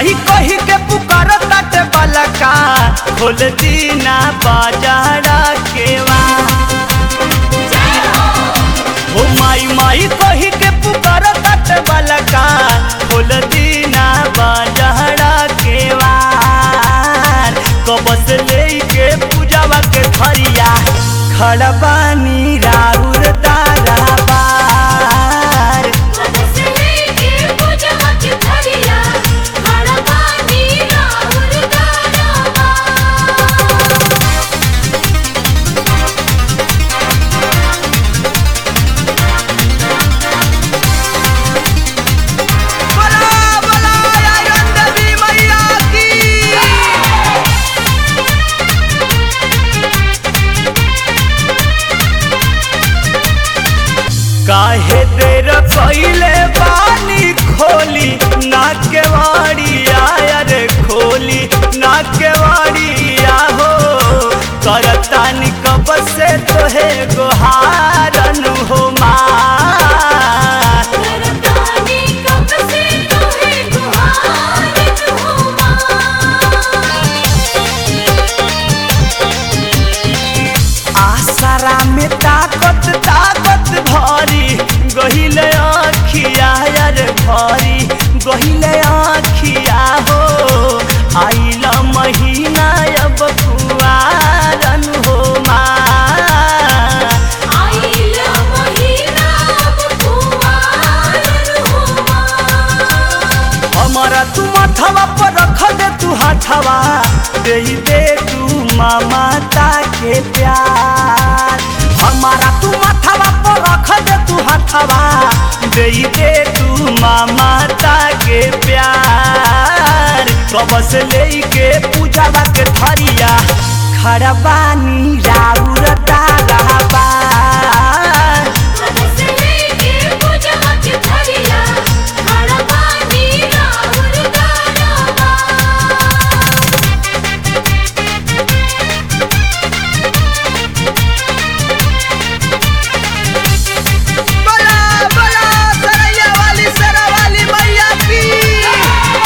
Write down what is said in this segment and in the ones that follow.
माही कही के पुकार ताटे बलका खोल दीना बाजारा केवा हो माई माई कही के पुकार ताटे बलका खोल दीना बाजारा केवा कबस लेके पूजावा के थरिया खड़बानी राउर दारा बार बला बला आयन देवी मैया की काहे देर पहिले पानी खोली ना के वाड़िया रे खोली ना के वाड़िया हो करतानी कब से तोहे गोहारन हो माँ आसरा में ताकत ताकत भरी गहिले आखिया रे भरी गहिले आखिया हो आइला महीना अब कुआरन हो माँ हमारा तू माथवा पर रख दे तू हाथवा दे दे तू ममता के प्यार हमारा तू माथवा पर रख दे तू हाथवा दे दे तू ममता के प्यार कबस लेके पूजावा के थरिया खड़बानी राउर तारा बार बला बला सरैया वाली सरा वाली मैया की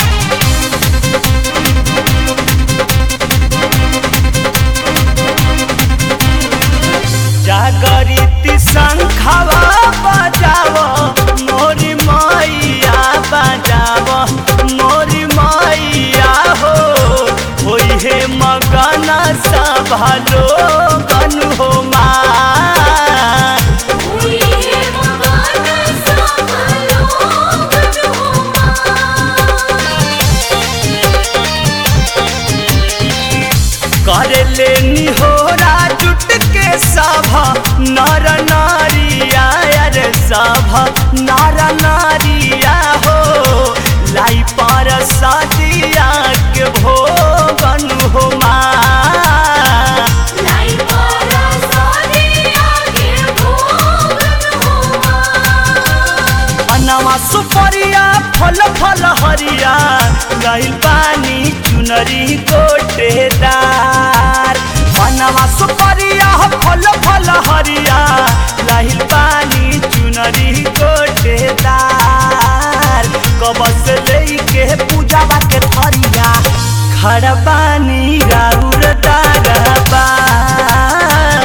जागरिती शंखवा बजाव मोरी मैया बजाव मोरी मैया हो होई हे मगन सभा लोगन हो माँ कर लेनी हो जुट के सभा नर नारिया रे सभा नर नारिया हो लाई पर सदिया के भोगन हो माँ अनवा सुपरिया फल फल हरिया गइल पानी चुनरी गोटेदार अनवा सुपरिया फल फल हरिया लाहिल पानी चुनरी गोटेदार कबस लेके पूजावा के थरिया खड़बानी राउर दारबार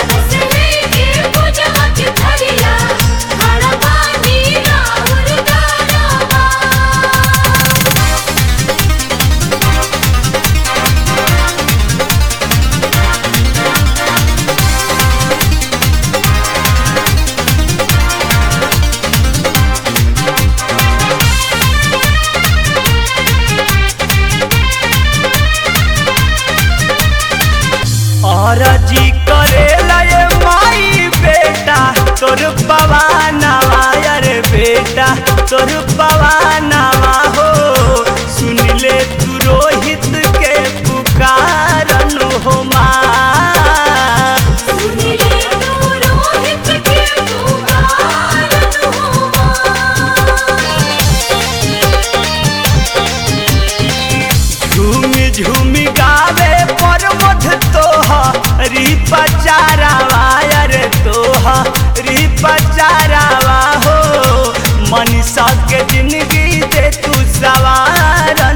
और जी करेला ये माई बेटा तोर पवानवा रे बेटा तोर पवानवा हो सुन ले तू रोहित के पुकारन हो माँ झूमी झूमी गावे पर मध तोहा री पचारावा रे तोहा री पचारावा हो मनीषा के जिंदगी दे तू सवार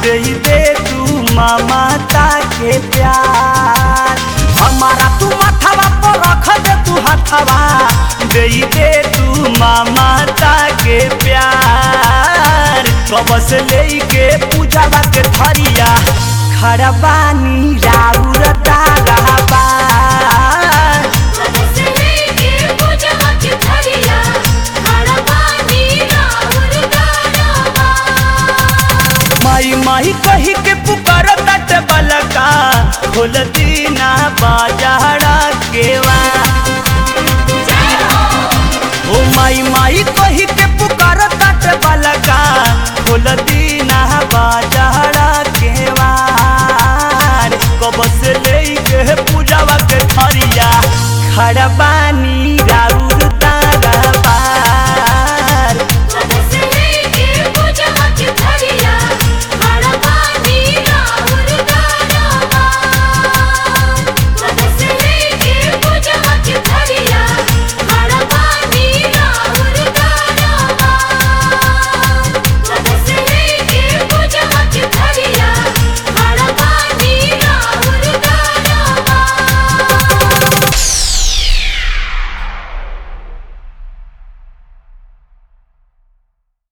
दे दे तू ममता के प्यार हमारा तू माथवा पर रख दे तू हाथवा दे दे तू ममता के प्यार कब से लेके पूजावा के थरिया खड़बानी राउर ताराबार से लेके पूजवा के थरिया हड़बानी राहुल दानवा माई माई कही के पुकार तट बलका खोल दीना बाजारा केवा ओ माई माई कही के पुकार तट बलका खोल दीना बाजारा केवा कब से लेके पूजावा के थरिया खड़बा